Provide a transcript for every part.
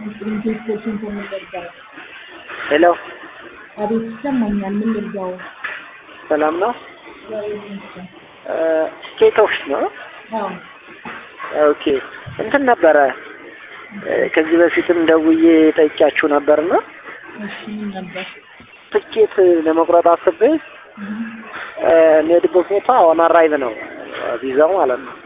ቴስቶችን ከምን ልርዳው? ሄሎ አቤት ይሰማኛል። ምን ልርዳው? ሰላም ነው? እግዚአብሔር ይመስገን። ኬቶች ነው? አዎ ኦኬ እንትን ነበረ ከዚህ በፊትም ደውዬ ጠይቂያችሁ ነበርና እሺ ምን ነበር? ትኬት ለመቁረጥ አስቤ የሚሄድበት ቦታ ኦን አራይቭ ነው ቪዛው ማለት ነው።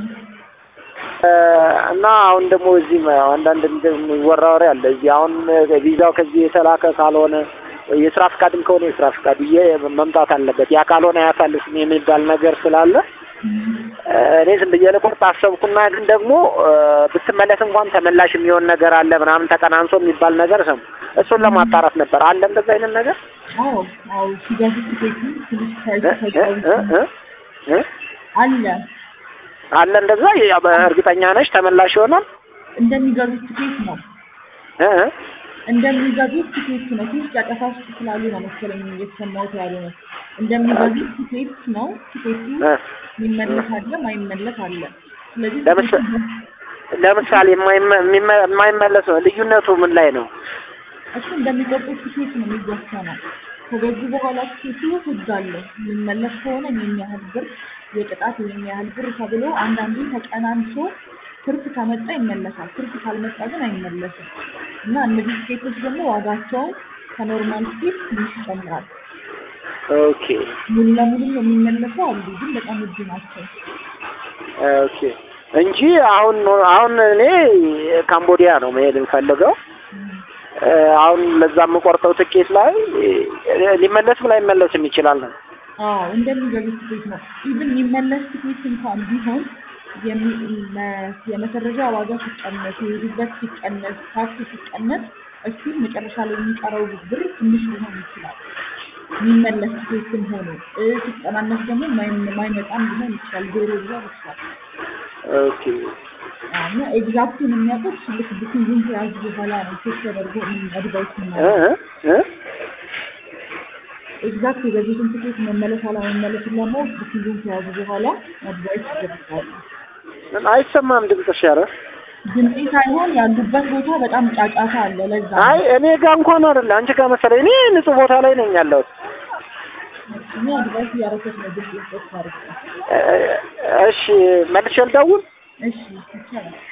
እና አሁን ደግሞ እዚህ አንዳንድ የሚወራ ወሬ አለ። እዚህ አሁን ቪዛው ከዚህ የተላከ ካልሆነ የስራ ፍቃድም ከሆነ የስራ ፍቃድ መምጣት አለበት፣ ያ ካልሆነ አያሳልፍም የሚባል ነገር ስላለ እኔ ዝም ብዬ ልቆርጥ አሰብኩና ግን ደግሞ ብትመለስ እንኳን ተመላሽ የሚሆን ነገር አለ ምናምን ተቀናንሶ የሚባል ነገር ሰሙ። እሱን ለማጣራት ነበር። አለ እንደዛ አይነት ነገር አዎ አዎ ሲገዙ ትኬቱ ትንሽ ፕራይስ እ አለ አለ እንደዛ እርግጠኛ ነሽ ተመላሽ ይሆናል? እንደሚገዙት ትኬት ነው እ እንደሚገዙት ትኬት ነው። ትንሽ ጨቀሳ ውስጥ ስላሉ ነው መሰለኝ እየተሰማሁት ያለ ነው። እንደሚገዙት ትኬት ነው። ትኬቱ የሚመለስ አለ፣ ማይመለስ አለ። ስለዚህ ለምሳሌ የማይመለስ ነው። ልዩነቱ ምን ላይ ነው? እሱ እንደሚቆርጡት ትኬት ነው የሚወሰነው። ከገዙ በኋላ ትኬቱ ህግ አለው። የሚመለስ ከሆነ ይህን ያህል ብር የቅጣት ይህን ያህል ብር ተብሎ አንዳንዴ ተቀናንሶ ትርፍ ከመጣ ይመለሳል። ትርፍ ካልመጣ ግን አይመለስም። እና እነዚህ ትኬቶች ደግሞ ዋጋቸውን ከኖርማል ትኬት ትንሽ ይጨምራል። ኦኬ ሙሉ ለሙሉ የሚመለሱ አሉ፣ ግን በጣም ውድ ናቸው። ኦኬ እንጂ አሁን አሁን እኔ ካምቦዲያ ነው መሄድ የምፈልገው። አሁን ለዛ የምቆርጠው ትኬት ላይ ሊመለስም ላይመለስም ይችላል ነው። አዎ እንደሚገዙት ትኬት ነው። ኢቭን የሚመለስ ትኬት እንኳን ቢሆን የመሰረጃ ዋጋ ሲቀነስ፣ የሄዱበት ሲቀነስ፣ ታክሲ ሲቀነስ እሱ መጨረሻ ላይ የሚቀረው ብር ትንሽ ሊሆን ይችላል። የሚመለስ ትኬትም ሆኖ ሲቀናነስ ደግሞ ማይመጣም ሊሆን ይችላል። ዜሮ ሊሆን ይችላል። ኦኬ እና ኤግዛክቱን የሚያውቁት ልክ ቡኪንግን ከያዙ በኋላ ነው ቼክ ተደርጎ አድቫይስ ኤግዛክት የገዙትን ትኬት መመለስ አለመመለስን ለማወቅ ቡኪንግን ከያዙ በኋላ አድቫይስ ይደርሳሉ። አይሰማም ድምፅሽ። ኧረ ድምፄ ሳይሆን ያሉበት ቦታ በጣም ጫጫታ አለ። ለዛ አይ እኔ ጋር እንኳን አይደለ አንቺ ጋር መሰለኝ። እኔ ንጹህ ቦታ ላይ ነኝ ያለሁት። እኔ አድቫይስ እያደረኩት ነው ድምፅ ስፖርት ማለት ነው። እሺ መልሼ ልደውል? እሺ ይቻላል።